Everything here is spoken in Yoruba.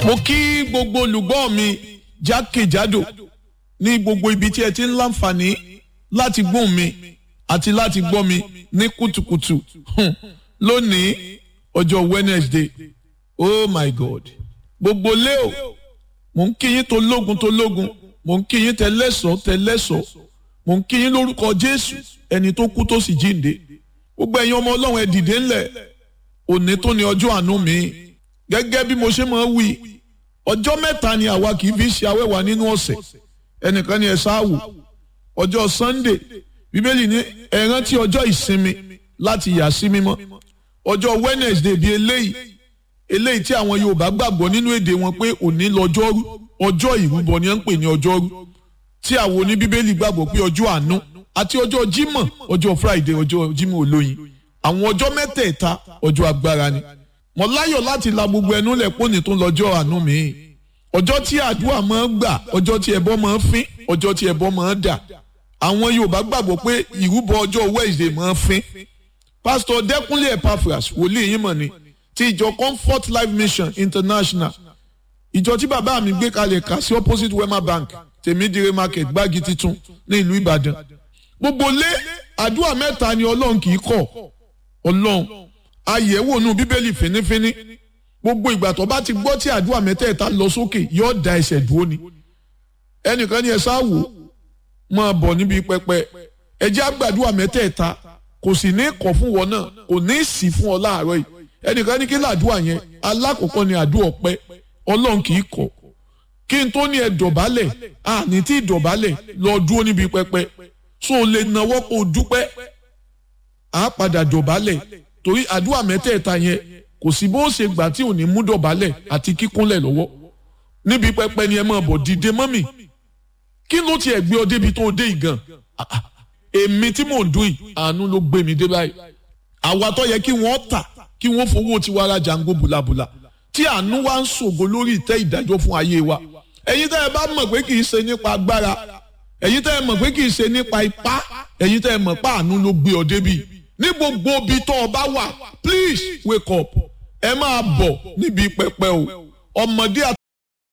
mo kí gbogbo olùgbọ́ mi jákèjádò ní gbogbo ibi tí ẹ ti ń láǹfààní láti gbóhùn mi àti láti gbọ́ mi ní kùtùkùtù hmm, lónìí ọjọ́ Wednesday oh my God gbogbo leo mo ń kí yín tó lógun tó lógun mo ń kí yín tẹlẹ́sọ̀ tẹlẹ́sọ̀ mo ń kí yín lórúkọ Jésù ẹni tó kú tó sì jíǹde gbogbo ẹ̀yin ọmọ Ọlọ́run ẹ dìde ńlẹ̀ òní tó ní ọjọ́ àánú mi gẹ́gẹ́ bí mo ṣe máa ń wí ọjọ́ mẹ́ta ni àwa kì í fi ṣe awẹ́wà nínú ọ̀sẹ̀ ẹnìkan ni ẹ ṣáàwù ọjọ́ Sunday bíbélì ní ẹ rántí ọjọ́ ìsinmi láti yà sí mímọ́ ọjọ́ Wednesday bíi eléyìí eléyìí tí àwọn Yorùbá gbàgbọ́ nínú èdè wọn pé òní lọ́jọ́rú ọjọ́ ìrúbọ ni wọ́n ń pè ní ọjọ́rú tí àwọn oní bíbélì gbàgbọ́ pé ọjọ́ àánú àti ọjọ́ Jímọ̀ ọjọ́ Friday ọjọ́ Jímọ̀ olóyin àwọn ọjọ́ mẹ́tẹ̀ẹ̀ta ọjọ́ agbára ni mo láyọ̀ láti la gbogbo ẹnu lẹ̀ pọ́nì tó lọ́jọ́ àánú mi ọjọ́ tí àdúrà máa ń gbà ọjọ́ tí ẹbọ máa ń fín ọjọ́ tí ẹbọ máa ń dà àwọn Yorùbá gbàgbọ́ pé ìrúbọ ọjọ́ Wednesday máa ń fín pásítọ̀ Dẹ́kúnlé Epaphras wòlíì yín mọ̀ ni ti ìjọ Comfort Life Mission International ìjọ tí bàbá mi gbé kalẹ̀ kà sí opposite Wema Bank tèmídìrè market gbági titun ní ìlú Ìbàdàn gbogbo lé àdúrà mẹ́ta ni Ọlọ́run kì í kọ̀ Ọlọ́run àyẹ̀wò nù bíbélì fínífíní gbogbo ìgbà tó bá ti gbọ́ tí àdúrà mẹ́tẹ̀ẹ̀ta lọ sókè yóò da ẹsẹ̀ dúró ni ẹnìkan ní ẹ sáwò máa bọ̀ níbi pẹpẹ ẹjẹ́ àgbàdúrà mẹ́tẹ̀ẹ̀ta kò sì ní kọ̀ fún wọn náà kò ní sí fún ọ láàárọ̀ yìí ẹnìkan ní kí làdúrà yẹn alákọ̀ọ́kọ́ ni àdúrà ọpẹ́ ọlọ́run kì í kọ̀ kí n tó ní ẹ dọ̀bálẹ̀ àní tí dọ̀bálẹ̀ lọ dúró níbi pẹpẹ so lè nawọ́ kó o dúpẹ́ àá padà dọ̀bálẹ̀ torí àdúrà mẹ́tẹ̀ẹ̀ta yẹn kò sí bó ṣe gbà tí ò ní mú dọ̀bálẹ̀ àti kíkúnlẹ̀ lọ́wọ́ níbi pẹpẹ ni ẹ máa bọ̀ dìde mọ́mì kí ló tiẹ̀ gbé ọ débi tó o dé ìgàn èmi tí mò ń dún yìí àánú ló gbé mi dé báyìí àwa tó yẹ kí wọ́n tà kí wọ́n fowó tiwa ra jàǹgó bùlàbùlà tí àánú wa ń ṣògo lórí ìtẹ́ ìdájọ́ fún ayé wa ẹ̀yin tẹ́ ẹ bá mọ̀ pé kì í ṣe nípa agbára ẹ̀yin tẹ́ ẹ mọ̀ pé kì í ṣe nípa ipá ẹ̀yin tẹ́ ẹ mọ̀ pé àánú ló gbé ọ débi ní gbogbo ibi tó o bá wà please wake up ẹ máa bọ̀ níbi pẹpẹ o ọmọdé